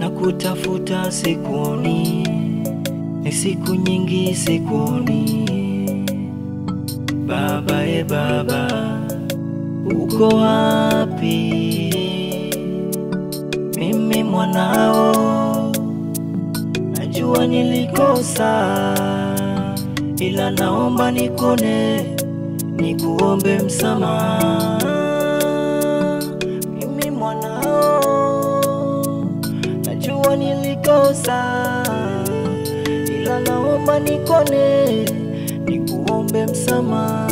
na kutafuta sikuoni, ni siku nyingi sikuoni. Baba e baba, uko wapi? Mimi mwanao, najua nilikosa, ila naomba nikone, nikuombe msamaha. Mimi mwanao, najua nilikosa, ila naomba nikone, nikuombe msamaha.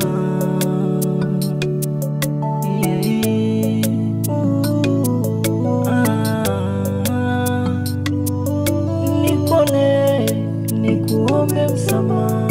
Yeah. Ooh, ah. Nikone, nikuombe msamaha.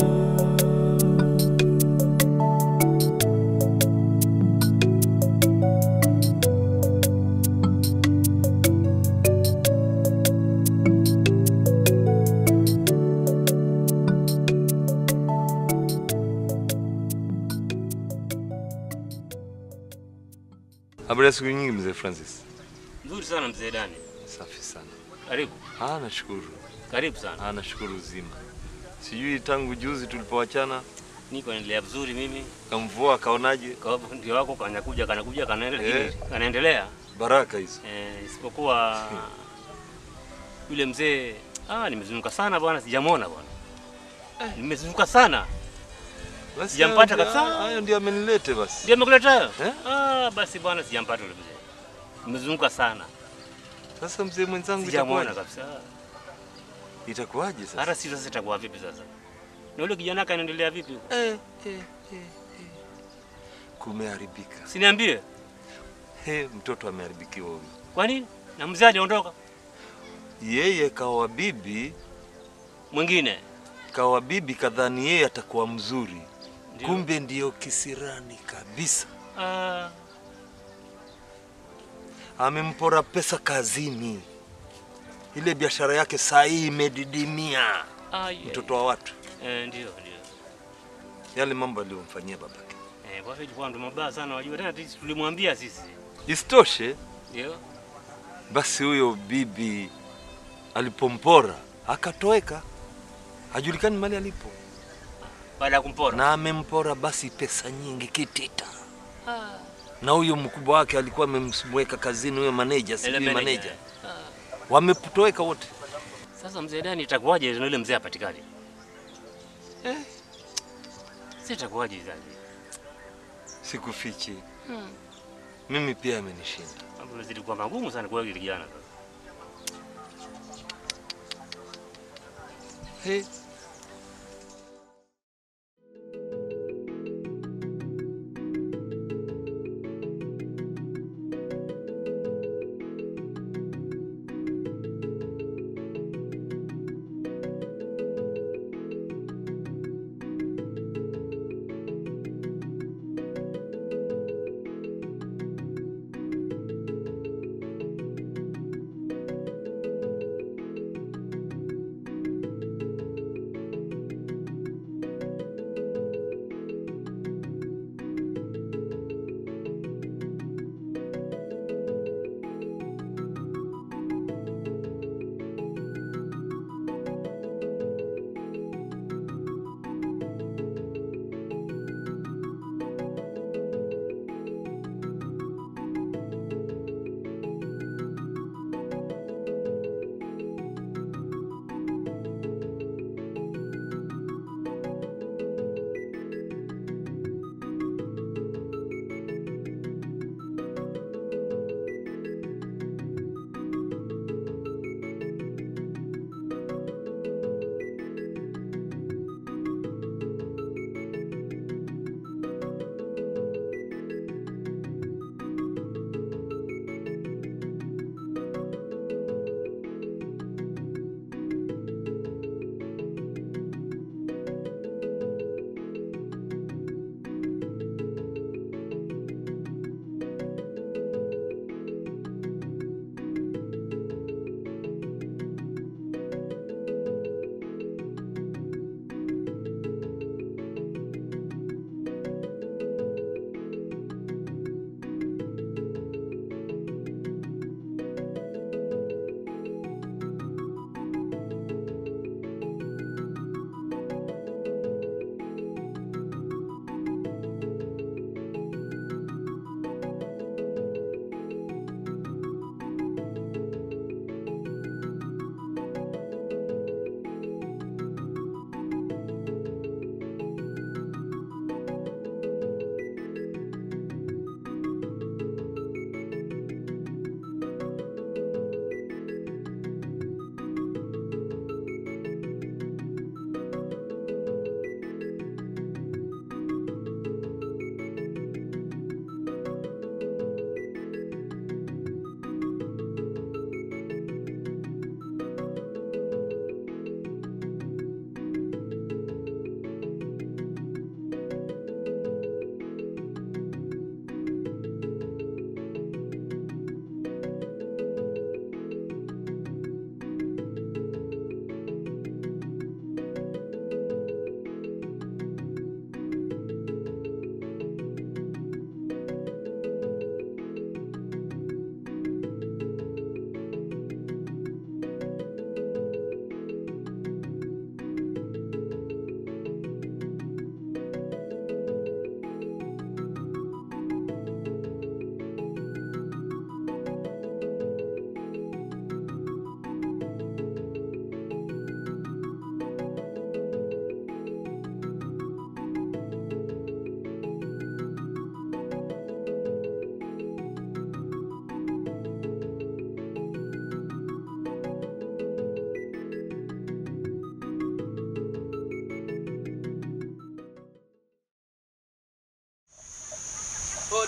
Habari ya siku nyingi mzee Francis. Nzuri sana mzee Dani. Safi sana. Karibu. Ah, nashukuru. Karibu sana. Ah, nashukuru uzima. Sijui tangu juzi tulipowachana Niko naendelea vizuri mimi. kamvua kaonaje? Kwa sababu ndio wako kanakuja kanakuja kanaendelea Eh. kanaendelea. Baraka hizo. Eh, isipokuwa yule mzee ah, nimezunguka sana bwana sijamwona bwana. Nimezunguka sana. Basi Sijampata hayo kabisa. ndio- Hayo ndio amenilete basi. Ndio amekuleta hayo? Eh? Ah, basi bwana sijampata yule mzee. Nimezunguka sana. Sasa mzee mwenzangu Sijamwona itakuwaje? kabisa. Itakuwaje sasa? Hata si sasa itakuwa vipi sasa? Na yule kijana kanaendelea vipi? huko? Eh, eh, eh, eh. Kumeharibika. Siniambie. He, mtoto ameharibikiwa huyu. Kwa nini? Na mzee hajaondoka. Yeye kawa bibi, Mwingine. kawa bibi kadhani yeye atakuwa mzuri. Ndio. Kumbe ndiyo kisirani kabisa. Ah, amempora pesa kazini. Ile biashara yake saa hii imedidimia. ah, yeah. Mtoto wa watu, Eh, ndio ndio. yale mambo aliyomfanyia babake. Eh, kwa hivyo ilikuwa ndo mabaya sana wajua tena sisi tulimwambia sisi. Isitoshe Ndio. basi, huyo bibi alipompora akatoweka, hajulikani mali alipo, Baada ya kumpora. na amempora basi pesa nyingi kitita. Na huyo mkubwa wake alikuwa amemweka kazini, huyo maneja, Ile sijui manager. maneja, wametoweka wote. Sasa mzee Dani itakuwaje na yule mzee apatikane? Eh. Sasa itakuwaje sasa? Sikufichi, mimi pia amenishinda. Mambo yanazidi kuwa magumu sana kwa yule kijana sasa. Hey.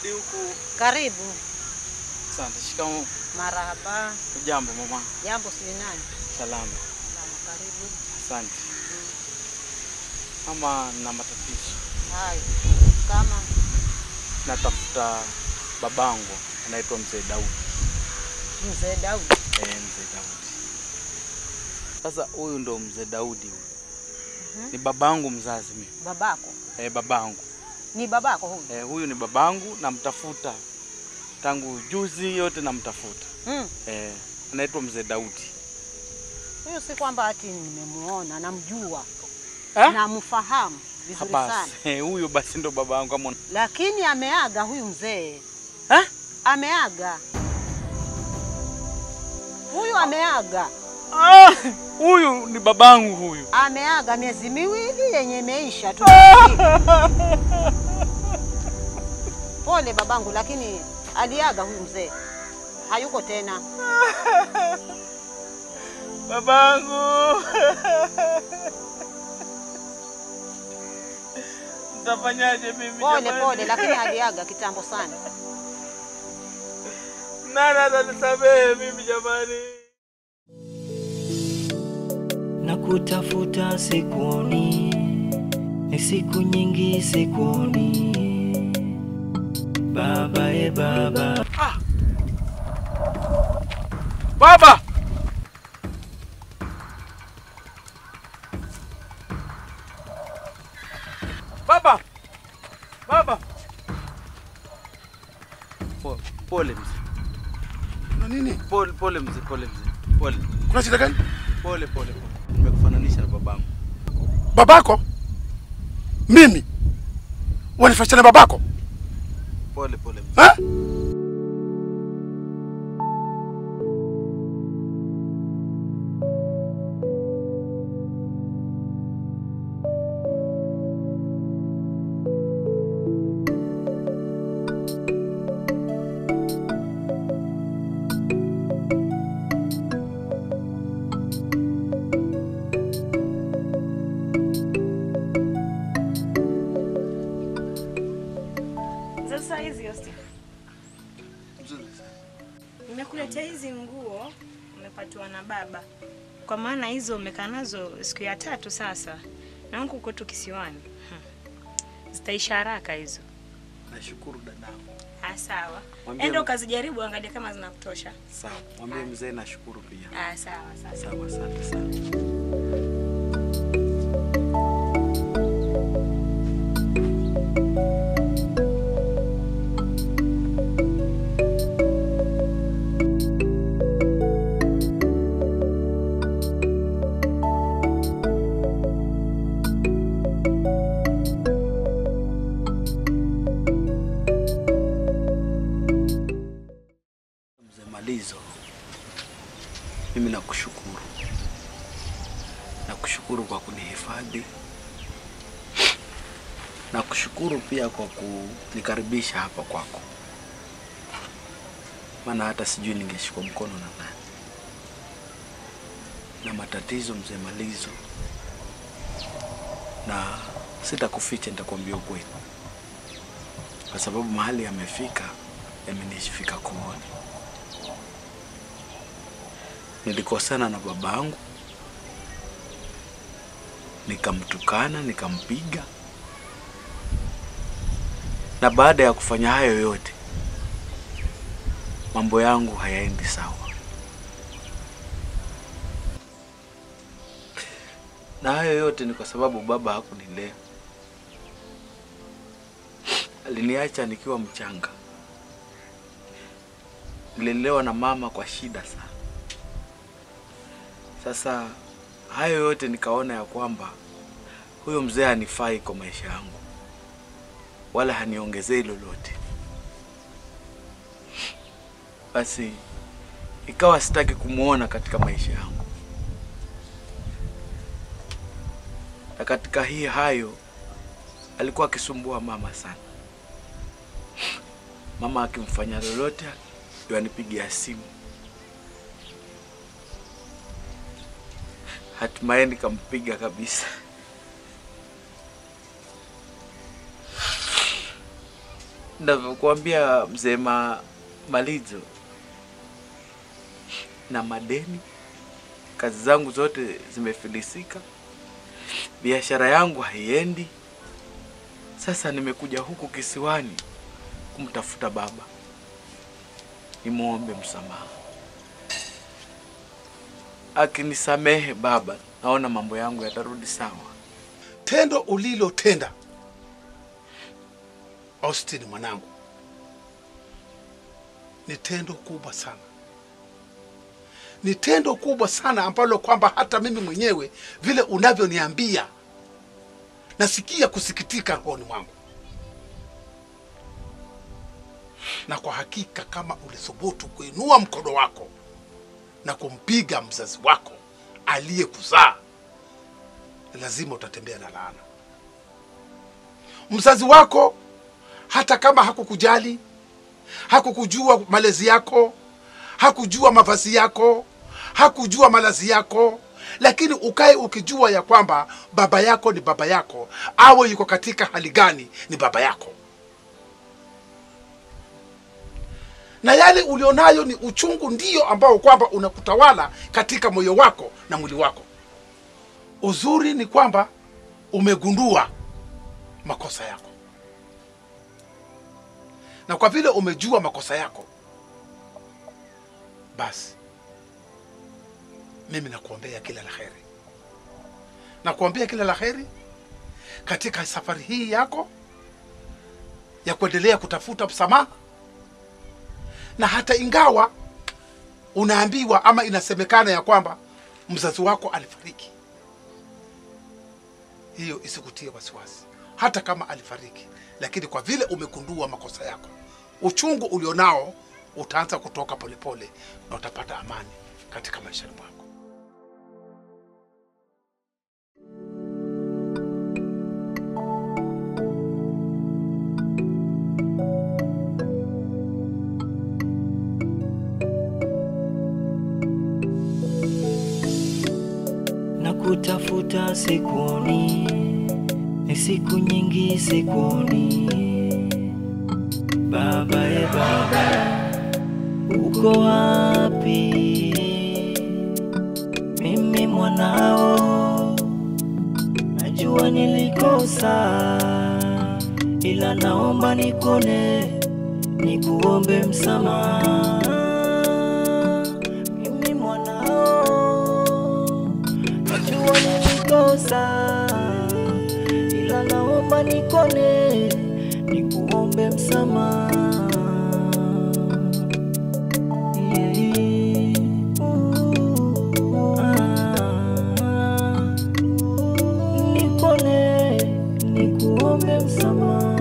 Daudi huku. Karibu. Asante. Shikamoo. Marahaba. Ujambo mama? Jambo si nani? Salama. Salama, karibu. Asante. Mama, na matatizo. Hai. Kama Natafuta babangu anaitwa Mzee Daudi. mzee Daudi. Eh, Mzee Daudi. Sasa huyu ndo Mzee Daudi huyu. Ni babangu mzazi mimi. Babako. Eh, babangu. Ni babako huyu? Eh, huyu ni babangu namtafuta tangu juzi yote namtafuta. Mm. Eh, anaitwa Mzee Daudi. Huyu si kwamba ati nimemuona, namjua. Eh? Namfahamu vizuri sana. Basi eh, huyu basi ndo babangu kama una- Lakini ameaga huyu mzee. Eh? Ameaga. Huyu ameaga. Ah, huyu ni babangu huyu. Ameaga miezi miwili yenye imeisha tu. Pole babangu, lakini aliaga huyu mzee, hayuko tena. Babangu. Nitafanyaje mimi Pole jamani? pole, lakini aliaga kitambo sana. Nani atanisamehe mimi jamani? na kutafuta sikuoni, ni siku nyingi sikuoni. Baba e baba, Baba! Baba! Baba! Po- Pole mzee. Na nini? Pole pole mzee, pole mzee. Pole. Kuna shida gani? Pole pole pole. Nimekufananisha na babangu. Babako? Mimi? Wanifasha na babako? Pole pole mzee. Ha? Sasa hizi Yosti, nimekuletea hizi nguo umepatiwa na baba, kwa maana hizo umekaa nazo siku ya tatu sasa, na huku kwetu kisiwani hmm, zitaisha haraka hizo. Nashukuru dadangu. Ah, sawa, Mwambie enda m- ukazijaribu, angalia kama zinakutosha. Sawa. Mwambie mzee nashukuru pia. Ah, sawa sawa. Sawa, asante sana. Mzee Malizo, mimi nakushukuru, nakushukuru kwa kunihifadhi, nakushukuru pia kwa kunikaribisha hapa kwako, maana hata sijui ningeshikwa mkono na nani. Na matatizo mzee Malizo, na sitakuficha, nitakwambia ukweli, kwa sababu mahali yamefika, yamenifika kooni. Nilikosana na babangu, nikamtukana, nikampiga, na baada ya kufanya hayo yote, mambo yangu hayaendi sawa, na hayo yote ni kwa sababu baba hakunilea. Aliniacha nikiwa mchanga, nililelewa na mama kwa shida sana. Sasa hayo yote nikaona ya kwamba huyo mzee hanifai kwa maisha yangu, wala haniongezei lolote. Basi ikawa sitaki kumwona katika maisha yangu, na katika hii hayo alikuwa akisumbua mama sana. Mama akimfanya lolote, ndio anipigia simu hatimaye nikampiga kabisa. navyokuambia mzee ma, Malizo, na madeni, kazi zangu zote zimefilisika, biashara yangu haiendi. Sasa nimekuja huku kisiwani kumtafuta baba, nimwombe msamaha. Akinisamehe baba, naona mambo yangu yatarudi sawa. Tendo ulilotenda Austin mwanangu ni tendo kubwa sana, ni tendo kubwa sana ambalo kwamba hata mimi mwenyewe vile unavyoniambia nasikia kusikitika rohoni mwangu, na kwa hakika kama ulithubutu kuinua mkono wako na kumpiga mzazi wako aliyekuzaa, lazima utatembea na laana. Mzazi wako hata kama hakukujali, hakukujua malezi yako, hakujua mavazi yako, hakujua malazi yako, lakini ukae ukijua ya kwamba baba yako ni baba yako, awe yuko katika hali gani, ni baba yako, na yale ulionayo ni uchungu, ndio ambao kwamba unakutawala katika moyo wako na mwili wako. Uzuri ni kwamba umegundua makosa yako, na kwa vile umejua makosa yako, basi mimi nakuombea kila la heri, nakuombea kila la heri katika safari hii yako ya kuendelea kutafuta msamaha, na hata ingawa unaambiwa ama inasemekana ya kwamba mzazi wako alifariki, hiyo isikutie wasiwasi. Hata kama alifariki, lakini kwa vile umegundua makosa yako, uchungu ulionao utaanza kutoka polepole na utapata amani katika maisha mwako. na kutafuta sikuoni, ni siku nyingi sikuoni. Baba e baba, uko wapi? Mimi mwanao, najua nilikosa, ila naomba nikone, nikuombe msamaha. Mimi mwanao najua nilikosa, ila naomba nikone, nikuombe msamaha. Yeah. Ooh, ah. Nikone, nikuombe msamaha.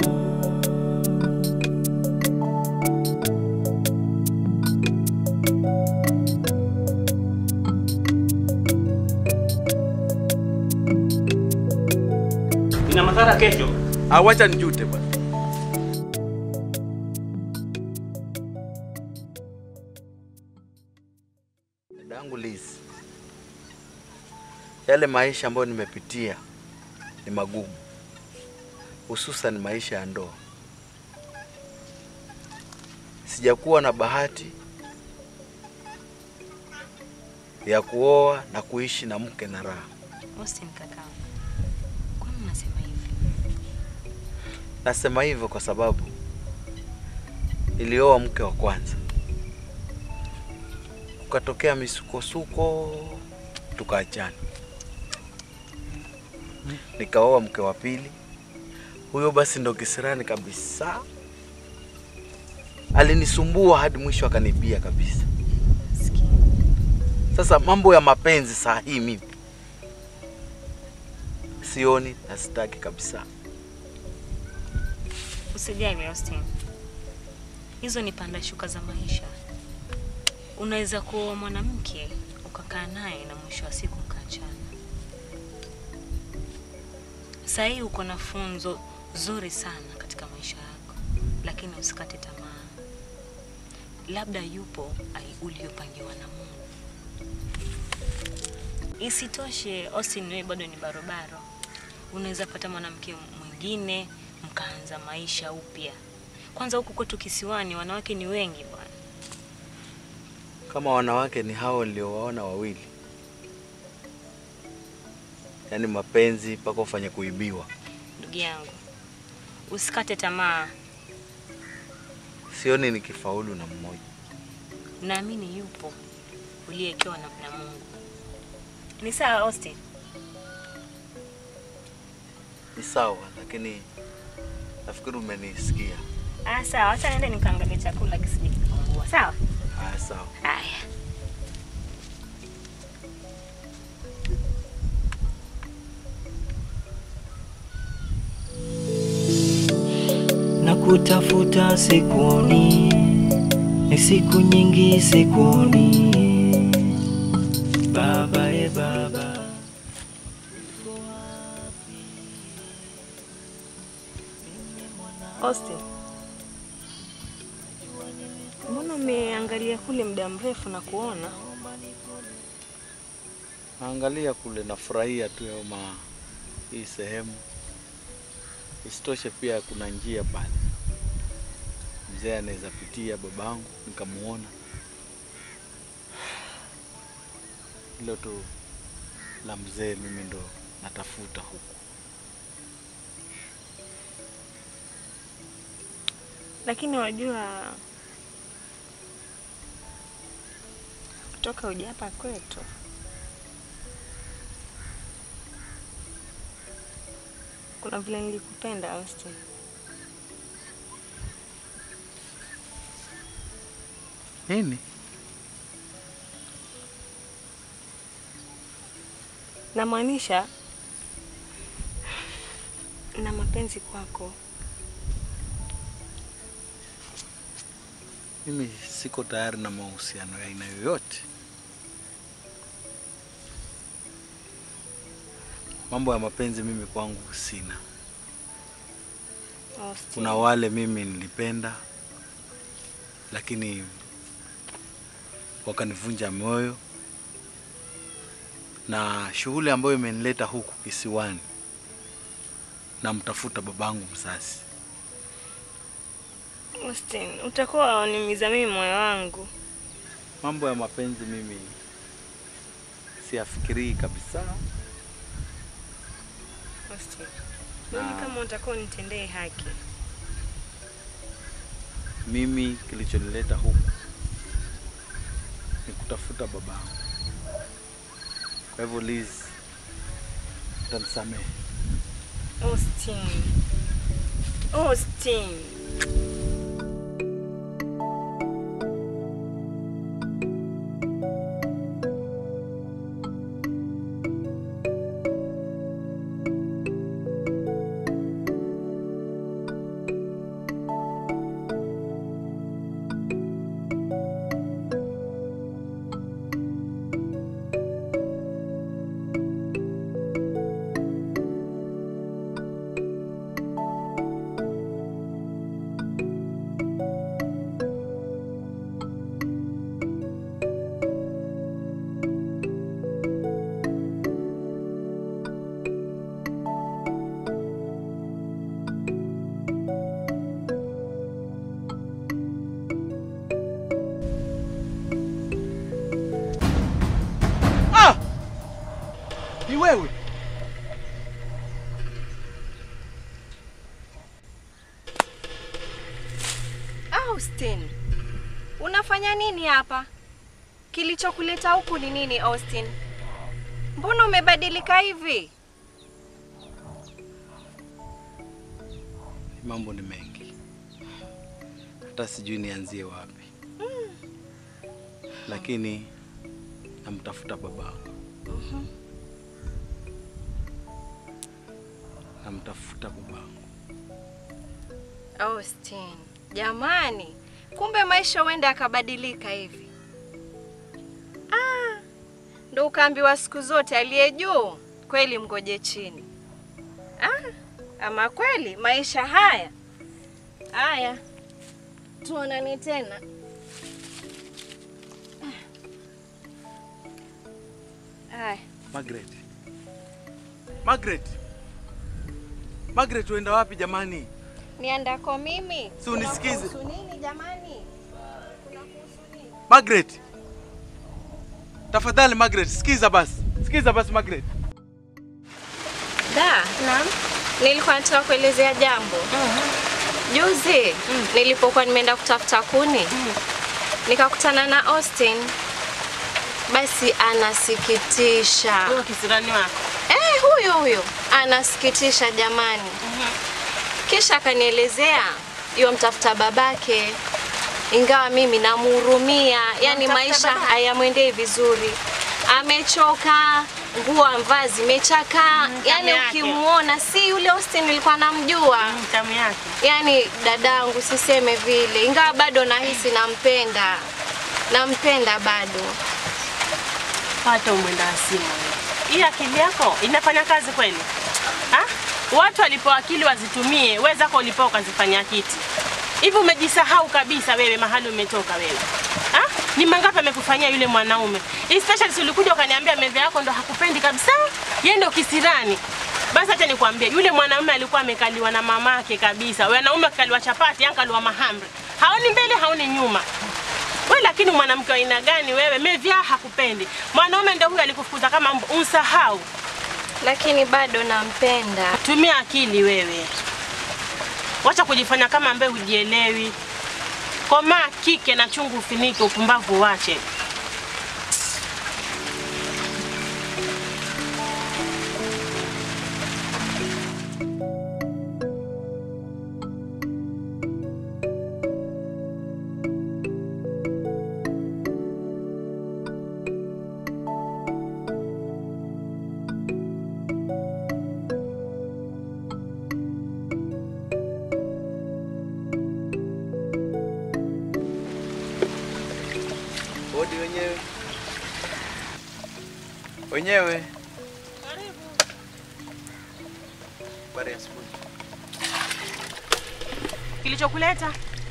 Ina madhara kesho. Awacha nijute bwana. Dadangu Liz, yale maisha ambayo nimepitia ni magumu, hususan maisha ya ndoa. Sijakuwa na bahati ya kuoa na kuishi na mke na raha. Austin kakao, kwani unasema hivi? Nasema hivyo kwa sababu nilioa mke wa kwanza, kukatokea misukosuko, tukaachana. Nikaoa mke wa pili, huyo basi ndo kisirani kabisa, alinisumbua hadi mwisho akanibia kabisa. Sasa mambo ya mapenzi saa hii mimi sioni na sitaki kabisa. Usijali Austin, hizo ni panda shuka za maisha. Unaweza kuoa mwanamke ukakaa naye na mwisho wa siku mkaachana. Saa hii uko na funzo zuri sana katika maisha yako, lakini usikate tamaa. Labda yupo ai- uliopangiwa na Mungu. Isitoshe, Austin, wewe bado ni barobaro, unaweza pata mwanamke mwingine mkaanza maisha upya. Kwanza huku kwetu kisiwani wanawake ni wengi bwana. Kama wanawake ni hao niliowaona wawili, yaani mapenzi mpaka ufanye kuibiwa. Ndugu yangu, usikate tamaa, Sioni nikifaulu na mmoja. naamini yupo uliyewekewa na, na Mungu. Ni sawa Austin? Ni sawa, lakini nafikiri umenisikia. Ah, sawa, acha niende nikaangalie chakula kisije kikapungua. Sawa? Haya, sawa. Haya. na kutafuta sikuoni, ni siku nyingi sikuoni. Baba e baba, Austin. Mbona umeangalia kule muda mrefu na kuona? Naangalia kule, nafurahia tu ya ma hii sehemu. Isitoshe pia kuna njia pale, mzee anaweza pitia, babangu nikamuona. Hilo tu la mzee, mimi ndo natafuta huku. Lakini wajua kutoka uja hapa kwetu kuna vile nilikupenda Austin. Nini? Namaanisha na mapenzi kwako. Mimi siko tayari na mahusiano ya aina yoyote. Mambo ya mapenzi mimi kwangu sina. Austin. Kuna wale mimi nilipenda, lakini wakanivunja moyo, na shughuli ambayo imenileta huku kisiwani, namtafuta babangu mzazi. Austin, utakuwa wanimiza mimi moyo wangu. Mambo ya mapenzi mimi siyafikirii kabisa. Austin. Mimi kama utakuwa unitendee haki. Mimi kilichonileta huku ni kutafuta babangu. Kwa hivyo Liz, utanisamehe. Austin. Austin. Ni wewe? Austin, unafanya nini hapa? Kilichokuleta huku ni nini Austin? Mbona umebadilika hivi? Mambo ni mengi, hata sijui nianzie wapi, lakini namtafuta babangu, namtafuta babangu. Austin, jamani, kumbe maisha huenda yakabadilika hivi. Ah, ndo ukaambiwa siku zote aliye juu kweli mgoje chini. Ah, ama kweli maisha haya haya, tuonane tena. Ah. Haya. Margaret, Margaret, Margaret, uenda wapi jamani? Niandako mimi? Si unisikize. Kunakuhusu nini jamani? Kunakuhusu nini? Margaret. Tafadhali Margaret, sikiza basi. Sikiza basi Margaret. Da, Naam. nilikuwa nataka kuelezea jambo. Juzi nilipokuwa nimeenda kutafuta kuni nikakutana na Austin, basi anasikitisha. Huyo kisirani wako. Eh, huyo huyo anasikitisha jamani. Kisha akanielezea hiyo mtafuta babake, ingawa mimi namhurumia, yani Wamtafuta maisha babake? hayamwendei vizuri, amechoka, nguo amvaa zimechakaa, tamu yani yake. ukimwona si yule Austin nilikuwa namjua. Tamu yake. Yani dadangu, siseme vile, ingawa bado nahisi nampenda, nampenda bado. Pata umwenda asimu. Hii akili yako inafanya kazi kweli? Ha? Watu walipewa akili wazitumie, wewe zako ulipewa ukazifanya kiti. Hivi umejisahau kabisa wewe mahali umetoka wewe. Ha? Ni mangapi amekufanyia yule mwanaume? Especially si ulikuja ukaniambia meve yako ndo hakupendi kabisa. Yeye ndo kisirani. Basi acha nikwambie, yule mwanaume alikuwa amekaliwa na mamake kabisa. Wanaume akaliwa chapati, ankaliwa mahamri. Haoni mbele, haoni nyuma. Wewe lakini mwanamke wa aina gani wewe? Mevya hakupendi. Mwanaume ndio huyo alikufukuza kama mbu, unsahau. Lakini bado nampenda. Tumia akili wewe. Wacha kujifanya kama ambaye hujielewi. Komaa kike na chungu ufinike, upumbavu wache. Hodi wenyewe. Wenyewe. Habari ya asubuhi. Kilichokuleta?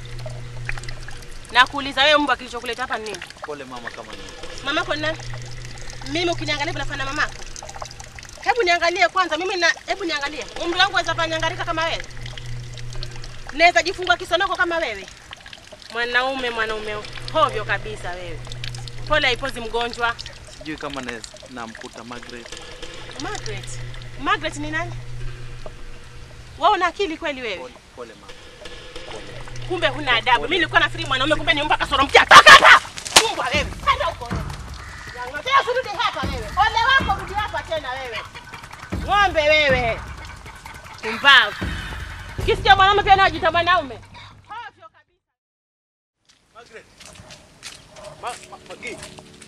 Na kuuliza wewe mbwa kilichokuleta hapa ni nini? Pole mama kama ni. Mamako ni nani? Mimi ukiniangalia vile nafanya na mamako. Hebu niangalie kwanza, mimi na hebu niangalie. Umri wangu waweza panyangarika kama wewe? Naweza jifunga kisonoko kama wewe? Mwanaume mwanaume hovyo kabisa wewe. Pole haipozi mgonjwa. Sijui kama naweza namkuta Margaret. Margaret. Margaret ni nani? Wewe una akili kweli wewe? Pole, pole mama. Kumbe huna adabu. Mimi nilikuwa nafikiri mwanaume kumbe ni mbwa kasoro mkia. Toka hapa! Mbwa wewe. Kwenda huko wewe. Yangotea usirudi hapa wewe. Ole wako rudi hapa tena wewe. Ng'ombe wewe. Pumbavu. Ukisikia mwanaume pia anajiita mwanaume. Hovyo kabisa. Margaret. Ma, ma, Magi.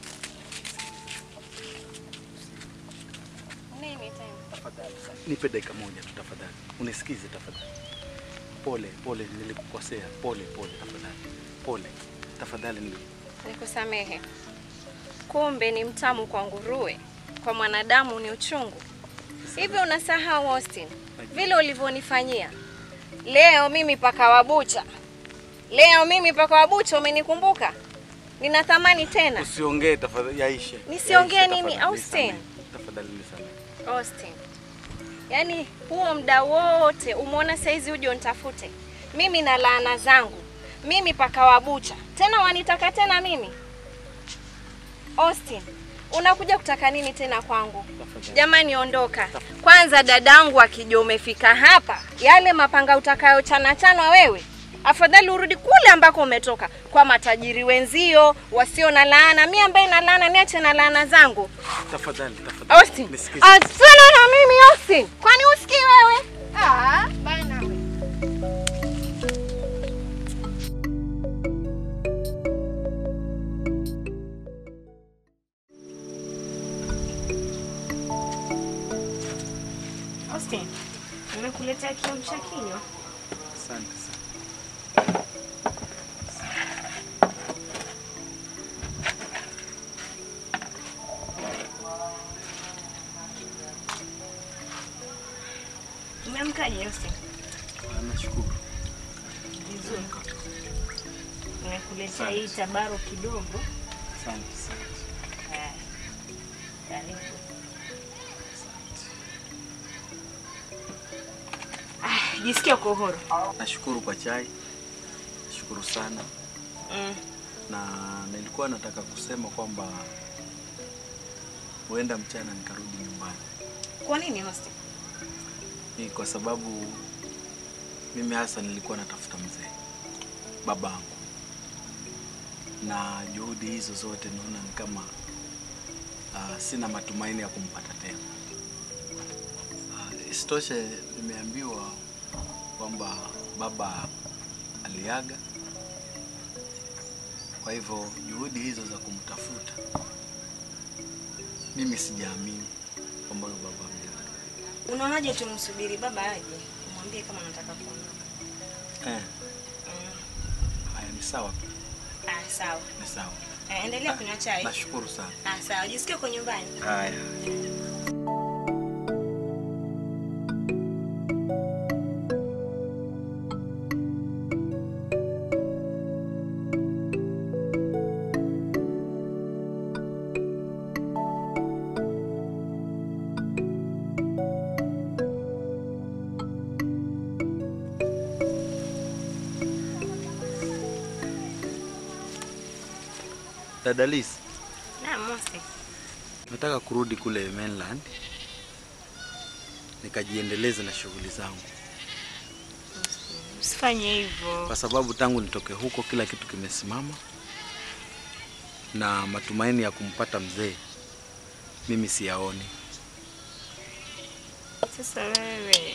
Nini tena? Tafadhali. Nipe dakika moja tu tafadhali. Unisikize tafadhali. Pole, pole nilikukosea. Pole, pole tafadhali. Pole. Tafadhali nili. Nikusamehe. Kumbe ni mtamu kwa nguruwe, kwa mwanadamu ni uchungu. Hivi unasahau Austin, vile ulivyonifanyia leo? Mimi paka wa bucha, leo mimi paka wa bucha, umenikumbuka? Nina thamani tena. Usiongee tafadhali, yaishe. Nisiongee Yaishe, nini, tafadhali, Austin? nisamehe. Tafadhali nisamehe. Austin, yaani huo muda wote umeona saizi uje unitafute mimi na laana zangu, mimi paka wa bucha, tena wanitaka tena mimi? Austin, unakuja kutaka nini tena kwangu? Jamani, ondoka kwanza. Dadangu akija umefika hapa, yale mapanga utakayo chana chanwa wewe, afadhali urudi kule ambako umetoka, kwa matajiri wenzio wasio na laana. Mi ambaye na laana, niache na laana zangu. Tafadhali, tafadhali. Austin, Nisikize. achana na mimi Austin. Kwani usikii wewe? Ah, bana we. Austin, nimekuletea kiamsha kinywa. Asante sana. Umeamkaje Austin? Ah, Nashukuru. Vizuri. Nimekuletea hii tabaro kidogo. Asante sana. Haya. Karibu. Ah. Jisikia uko uhuru. Nashukuru kwa chai, nashukuru sana, Mm. na nilikuwa nataka kusema kwamba huenda mchana nikarudi nyumbani. Kwa nini hosti? Ni kwa sababu mimi hasa nilikuwa natafuta mzee babangu, na juhudi hizo zote naona ni kama uh, sina matumaini ya kumpata tena. Uh, isitoshe nimeambiwa kwamba baba aliaga, kwa hivyo juhudi hizo za kumtafuta mimi sijaamini kwamba huyo baba ameaga. Unaonaje tumsubiri baba aje? Umwambie kama nataka kuondoka. Eh, haya ni sawa, Ah, sawa. ni sawa. Eh, endelea kunywa chai. Nashukuru sana. Ah, sawa. Jisikie uko nyumbani. Haya. Dada Liz, Na Mosi. nataka kurudi kule mainland nikajiendeleze na shughuli zangu, Usifanye hivyo. kwa sababu tangu nitoke huko kila kitu kimesimama, na matumaini ya kumpata mzee mimi siyaoni. Sasa wewe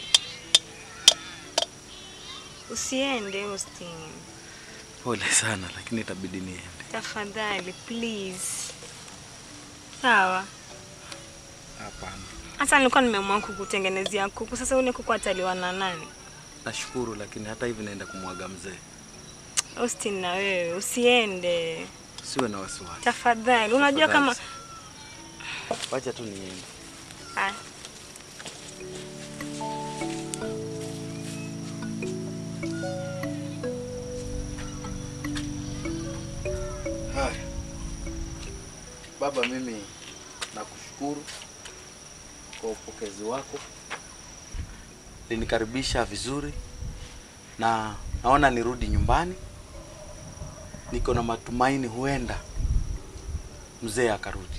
usiende Austin. Pole sana, lakini itabidi niende. Tafadhali please. Sawa. Hapana, Hata nilikuwa nimeamua kukutengenezea kuku. Sasa ule kuku ataliwa na nani? nashukuru, lakini hata hivi naenda kumwaga mzee. Austin, na wewe usiende Usiwe na wasiwasi. tafadhali. Unajua kama Tafadhali. wacha tu niende. Haya. Haya. Baba, mimi nakushukuru kwa upokezi wako, linikaribisha vizuri na naona nirudi nyumbani. Niko na matumaini huenda mzee akarudi,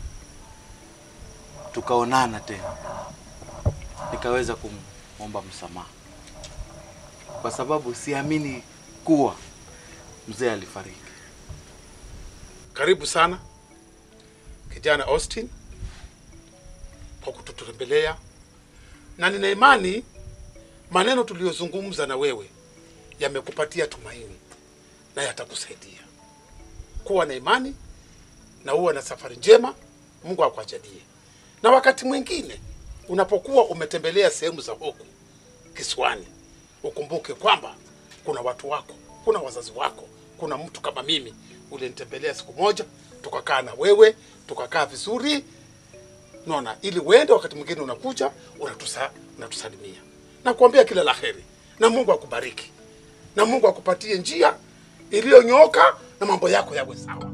tukaonana tena, nikaweza kumwomba msamaha, kwa sababu siamini kuwa mzee alifariki. Karibu sana kijana Austin kwa kututembelea, na nina imani maneno tuliyozungumza na wewe yamekupatia tumaini na yatakusaidia. Kuwa na imani na uwe na safari njema, Mungu akuajalie. Na wakati mwingine unapokuwa umetembelea sehemu za huku kisiwani, ukumbuke kwamba kuna watu wako, kuna wazazi wako, kuna mtu kama mimi ulinitembelea siku moja, tukakaa na wewe, tukakaa vizuri, naona ili uende, wakati mwingine unakuja unatusa, unatusalimia na kuambia kila la heri, na Mungu akubariki na Mungu akupatie njia iliyonyooka na mambo yako yawe sawa.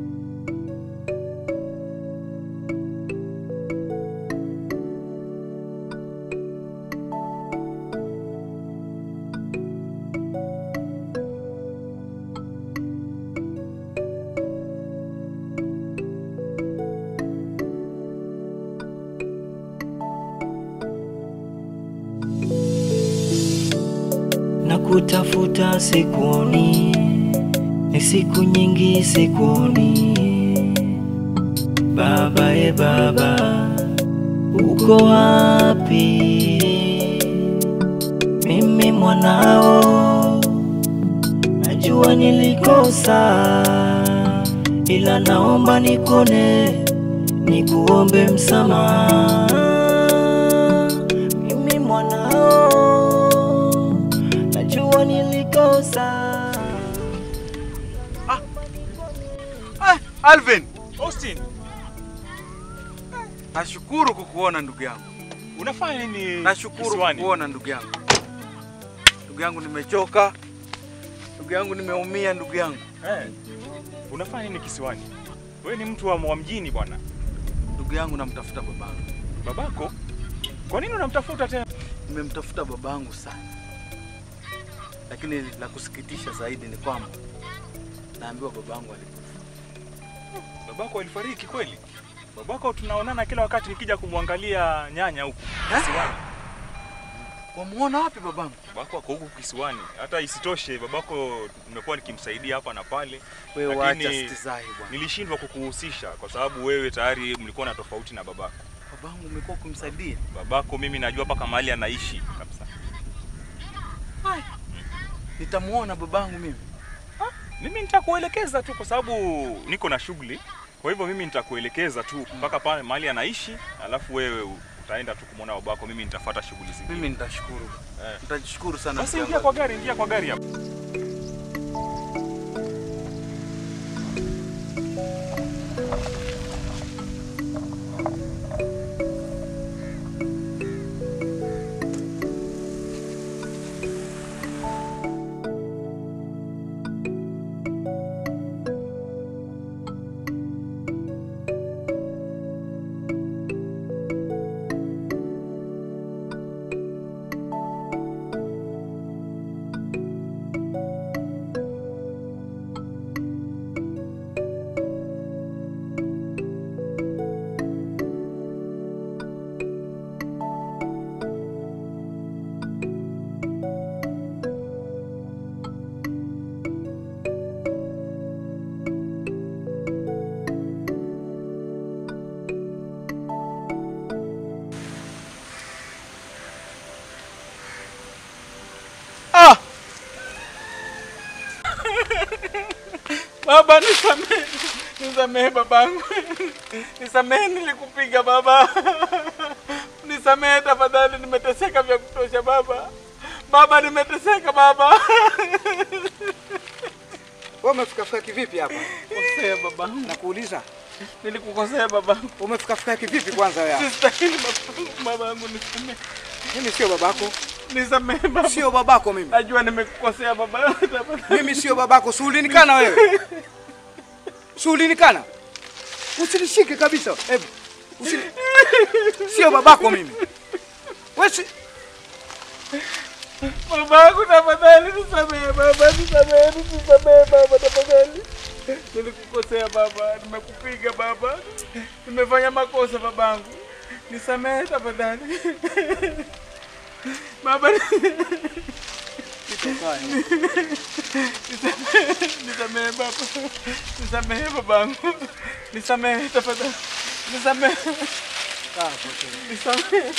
na kutafuta sikuoni, ni siku nyingi sikuoni. Baba e baba, uko wapi? Mimi mwanao, najua nilikosa, ila naomba nikone, nikuombe msamaha. Mimi mwanao, najua nilikosa. Alvin, Austin, nashukuru kukuona ndugu yangu. unafanya nini Nashukuru kisiwani? kukuona ndugu yangu. Ndugu yangu nimechoka. Ndugu yangu nimeumia ndugu yangu. Eh, unafanya nini kisiwani? Wewe ni mtu wa, wa mjini bwana. Ndugu yangu namtafuta babangu. Babako? Kwa nini unamtafuta tena? Nimemtafuta babangu sana. lakini la kusikitisha zaidi ni kwamba naambiwa babangu alikufa. Babako alifariki kweli? Babako tunaonana kila wakati nikija kumwangalia nyanya huku kisiwani. Wamuona wapi babangu? Babako ako huku kisiwani. Hata isitoshe babako nimekuwa nikimsaidia hapa na pale. Wewe lakini wacha stizai bwana. Nilishindwa kukuhusisha kwa sababu wewe tayari mlikuwa na tofauti na babako. Babangu umekuwa kumsaidia. Babako mimi najua mpaka mahali anaishi kabisa. Nitamuona babangu mimi. Mimi nitakuelekeza tu kwa sababu niko na shughuli. Kwa hivyo mimi nitakuelekeza tu mpaka pale mahali anaishi, alafu wewe utaenda tu kumwona babako, mimi nitafuata shughuli zingine. Mimi nitashukuru. Eh. Nitashukuru sana. Basi ndugu ingia yangu. kwa gari, ingia kwa gari hapo. Ah! Baba nisamehe. Nisamehe babangu. Nisamehe nilikupiga baba. Nisamehe tafadhali nimeteseka vya kutosha baba. Baba nimeteseka baba. Wewe umefikafika kivipi hapa? Kosea babangu. Nakuuliza. Nilikukosea babangu. Umefikafika kivipi kwanza wewe? Sistahili babangu. Babangu nisamehe. Mimi sio babako. Nisamehe baba. Sio babako mimi. Najua nimekukosea baba. Tafadhali. Mimi sio babako. Suulinikana wewe. Suulinikana. Usinishike kabisa. Hebu. Usini... Sio babako mimi. Wewe si... Babangu tafadhali nisamehe baba, nisamehe, nisamehe baba tafadhali. Nilikukosea baba, nimekupiga baba, nimefanya makosa babangu, nisamehe tafadhali. Baba, nisamehe baba, nisamehe babangu, nisamehe tafadhali, nisamehe, nisamehe.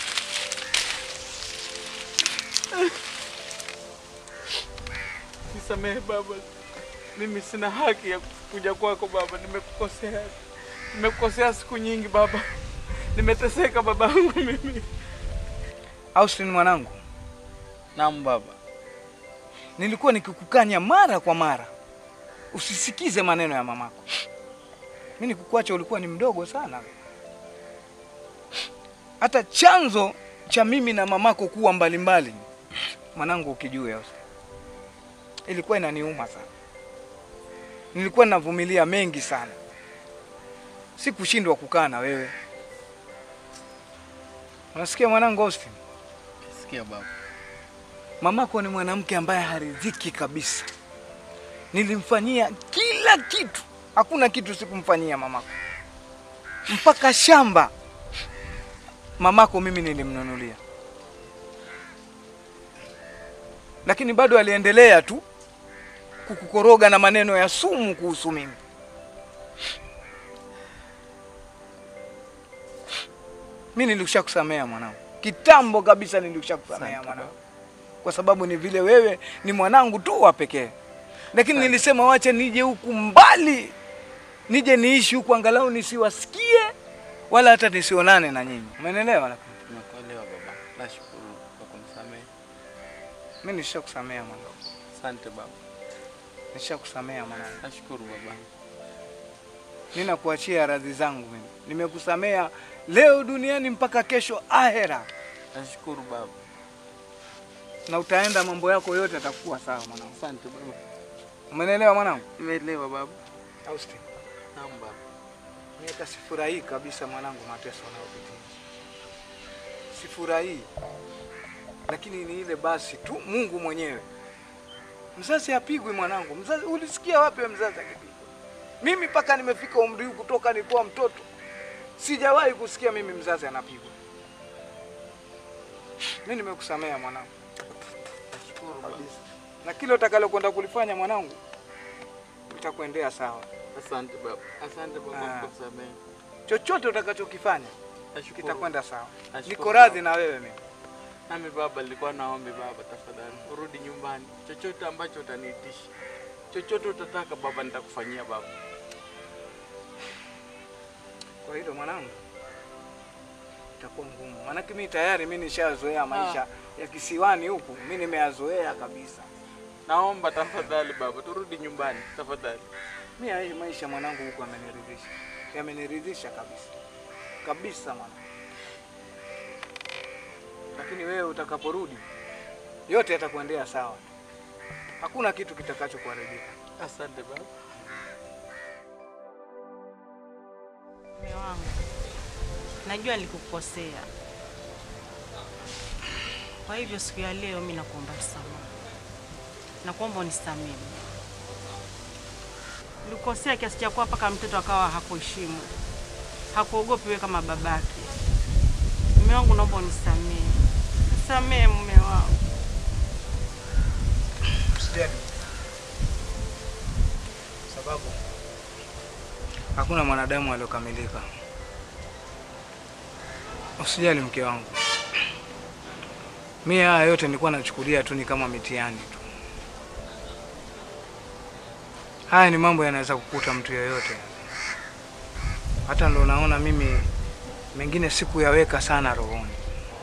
Nisamehe baba, mimi sina haki ya kuja kwako baba, nimekukosea, nimekukosea siku nyingi baba, nimeteseka babangu mimi. Austin mwanangu. Naam baba. Nilikuwa nikikukanya mara kwa mara. Usisikize maneno ya mamako. Mimi nikukuacha ulikuwa ni mdogo sana. Hata chanzo cha mimi na mamako kuwa mbalimbali mwanangu ukijua Austin. Ilikuwa inaniuma sana. Nilikuwa ninavumilia mengi sana. Sikushindwa kukaa na wewe. Unasikia mwanangu Austin? Sikia baba. Mamako ni mwanamke ambaye haridhiki kabisa. Nilimfanyia kila kitu, hakuna kitu sikumfanyia mamako, mpaka shamba mamako mimi nilimnunulia, lakini bado aliendelea tu kukukoroga na maneno ya sumu kuhusu mimi. Mimi nilishakusamea mwanangu, kitambo kabisa nilishakusamea mwanangu kwa sababu ni vile wewe ni mwanangu tu wa pekee, lakini nilisema wacha nije huku mbali, nije niishi huku angalau nisiwasikie wala hata nisionane na nyinyi. Umeelewa? Lakini Nimekuelewa baba. Nashukuru kwa kunisamehe. mimi nishakusamea mwanangu, Asante baba. nishakusamea mwanangu. Nashukuru baba. Mimi nakuachia radhi zangu mimi, nimekusamea leo duniani mpaka kesho ahera, Nashukuru baba. na utaenda mambo yako yote atakuwa sawa mwanangu. Asante baba. Umeelewa mwanangu? Nimeelewa baba. Austin, Naam baba. mimi hata sifurahii kabisa mwanangu mateso unayopitia. Sifurahii, lakini ni ile basi tu Mungu mwenyewe Mzazi apigwi mwanangu. Mzazi ulisikia wapi wewe mzazi akipigwa? Mimi mpaka nimefika umri huu kutoka nilikuwa mtoto sijawahi kusikia mimi mzazi anapigwa. Mimi nimekusamea mwanangu. Nashukuru kabisa. Na kile utakalokwenda kulifanya mwanangu itakuendea sawa. Asante baba. Asante baba Ah. kwa kusamehe. Chochote utakachokifanya Nashukuru. kitakwenda sawa. Nashukuru Niko radhi baba. na wewe mimi. Nami baba, nilikuwa naombi baba, tafadhali urudi nyumbani. Chochote ambacho utaniitisha, chochote utataka baba, nitakufanyia baba. Kwa hilo mwanangu, itakuwa ngumu, maanake mimi tayari mimi nishazoea maisha ya kisiwani huku, mimi nimeyazoea kabisa. Naomba tafadhali baba, turudi nyumbani tafadhali. Mimi haya maisha mwanangu huku ameniridhisha, yameniridhisha kabisa kabisa mwanangu. Lakini wewe utakaporudi, yote yatakuendea sawa, hakuna kitu kitakachokuharibika. Asante baba. Mume wangu, najua nilikukosea, kwa hivyo siku ya leo mimi nakuomba msamaha, nakuomba unisamehe. Nilikukosea kiasi cha kuwa mpaka mtoto akawa hakuheshimu, hakuogopi wewe kama babake. Mume wangu, naomba unisamehe, nisamehe mume wangu. Usijali, sababu hakuna mwanadamu aliyokamilika. Usijali mke wangu, mimi haya yote nilikuwa nachukulia tu ni kama mitihani tu. Haya ni mambo yanaweza kukuta mtu yeyote, hata ndo naona mimi mengine sikuyaweka sana rohoni.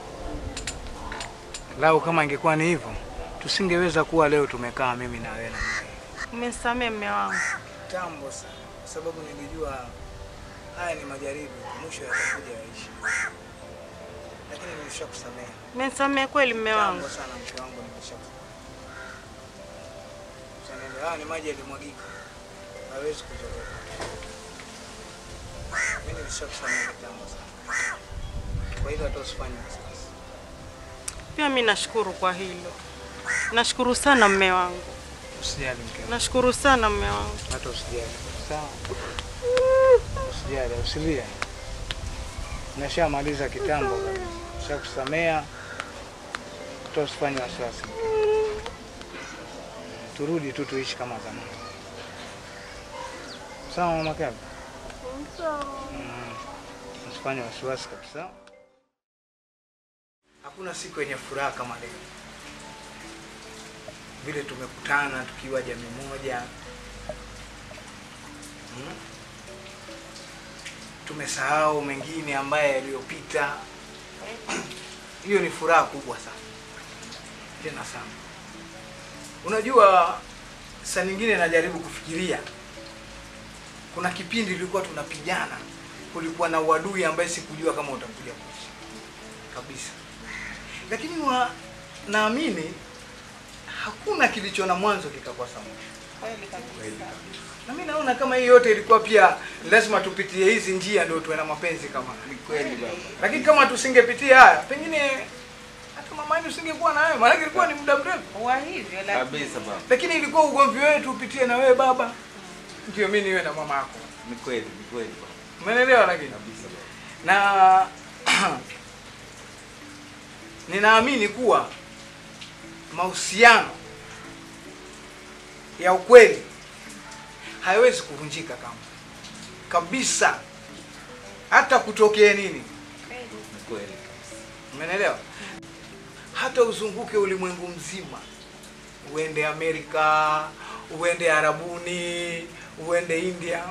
Lau kama ingekuwa ni hivyo, tusingeweza kuwa leo tumekaa mimi na wewe. Umenisamehe mume wangu. Tambo sana, kwa sababu nilijua haya ni majaribu, mwisho yatakuja yaishi, lakini nilishakusamehe. Umenisamehe kweli mume wangu. Tambo sana mke wangu, nimeshakusamehe. Usiende, haya ni maji yalimwagika, hawezi kuzoroka. Mimi nilishakusamehe kitambo sana, kwa hilo hata usifanye wasiwasi. Pia mimi nashukuru kwa hilo, nashukuru sana mume wangu, Usijali mke wangu, nashukuru sana mume wangu. hata usijali. Sawa, usijali, usilie. Nashamaliza kitambo kabisa, nishakusamea, hata usifanye wasiwasi. Turudi tu tuishi kama zamani. Sawa mama Kabi? Mm, Usifanye wasiwasi kabisa. Hakuna siku yenye furaha kama leo, vile tumekutana tukiwa jamii moja Hmm? Tumesahau mengine ambaye yaliyopita. Hiyo ni furaha kubwa sana, tena sana. Unajua, saa nyingine najaribu kufikiria, kuna kipindi tulikuwa tunapigana, kulikuwa na uadui ambaye sikujua kama utakuja kuishi kabisa, lakini wa, naamini hakuna kilicho na mwanzo kikakosa mwisho. Kweli kabisa. Na mimi naona kama hii yote ilikuwa pia lazima tupitie hizi njia ndio tuwe na mapenzi kama ni kweli baba. Lakini kama tusingepitia haya, pengine hata mama yetu usingekuwa na wewe, maana ilikuwa ni muda mrefu. Wa hivyo Kabisa baba. Lakini ilikuwa ugomvi wetu upitie na wewe baba, ndio mimi niwe na mama yako. Ni kweli, ni kweli baba. Umeelewa? Lakini Kabisa baba. na ninaamini kuwa mahusiano ya ukweli hayawezi kuvunjika kama kabisa, hata kutokee nini. Ni kweli. Umeelewa? Hata uzunguke ulimwengu mzima, uende Amerika, uende Arabuni, uende India,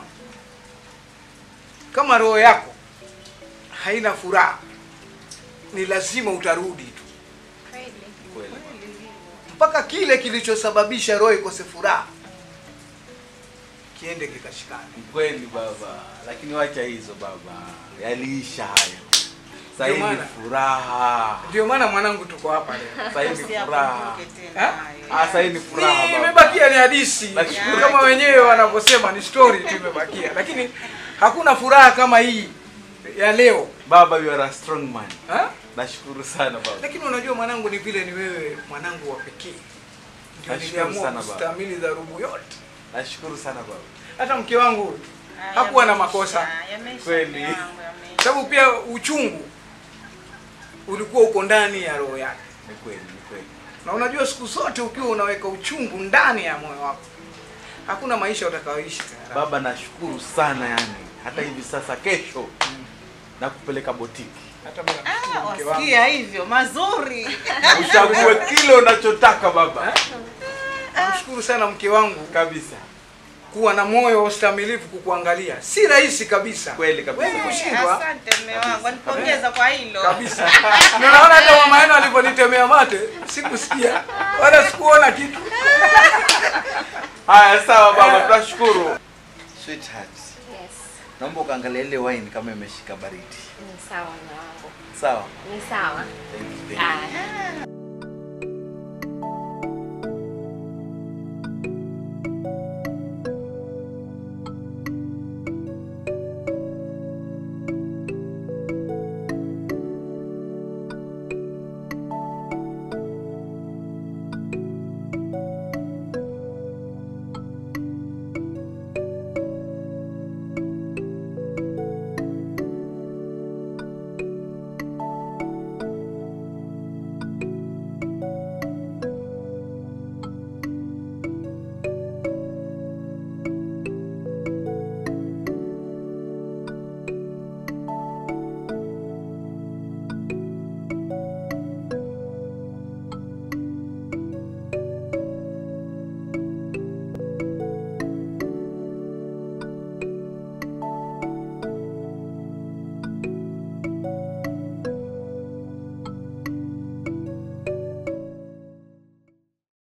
kama roho yako haina furaha, ni lazima utarudi tu Kweli. mpaka kile kilichosababisha roho ikose furaha kiende kikashikane. Ni kweli baba. Lakini wacha hizo baba. Yaliisha hayo. Sasa hivi Ndio maana. furaha. Ndio maana mwanangu, tuko hapa leo. Sasa hivi furaha. Ha? Ah, sasa hivi furaha Ni baba. imebakia ni hadithi Nashukuru. kama wenyewe wanavyosema, ni story tu imebakia, lakini hakuna furaha kama hii ya leo Baba, you are a strong man. ha? Nashukuru sana baba. Lakini unajua mwanangu, ni vile ni wewe mwanangu wa pekee Ndio Nashukuru niliamua sana baba. kustahimili dharubu yote. Nashukuru sana baba. Hata mke wangu hakuwa na makosa Kweli. sababu pia uchungu ulikuwa uko ndani ya roho yake. Ni kweli, ni kweli. Na unajua siku zote ukiwa unaweka uchungu ndani ya moyo wako, hakuna maisha utakayoishi tena. Baba, nashukuru sana yani. Hata hivi sasa kesho na kupeleka botiki. Hata mimi namshukuru mke wangu. Wasikia hivyo mazuri. Uchague kile unachotaka baba. Namshukuru sana mke wangu Kabisa. kuwa na moyo wa ustamilivu kukuangalia. Si rahisi kabisa. Kweli kabisa. Wewe kushindwa Asante mume wangu, nipongeza kwa hilo. kabisa. Na naona hata mama yenu aliponitemea mate, sikusikia wala sikuona kitu. Haya, sawa baba, tunashukuru. Sweetheart, Yes, naomba ukaangalia ile wine kama imeshika baridi. ni sawa mume wangu. Sawa? Ni sawa. Thank you, thank you. Aya.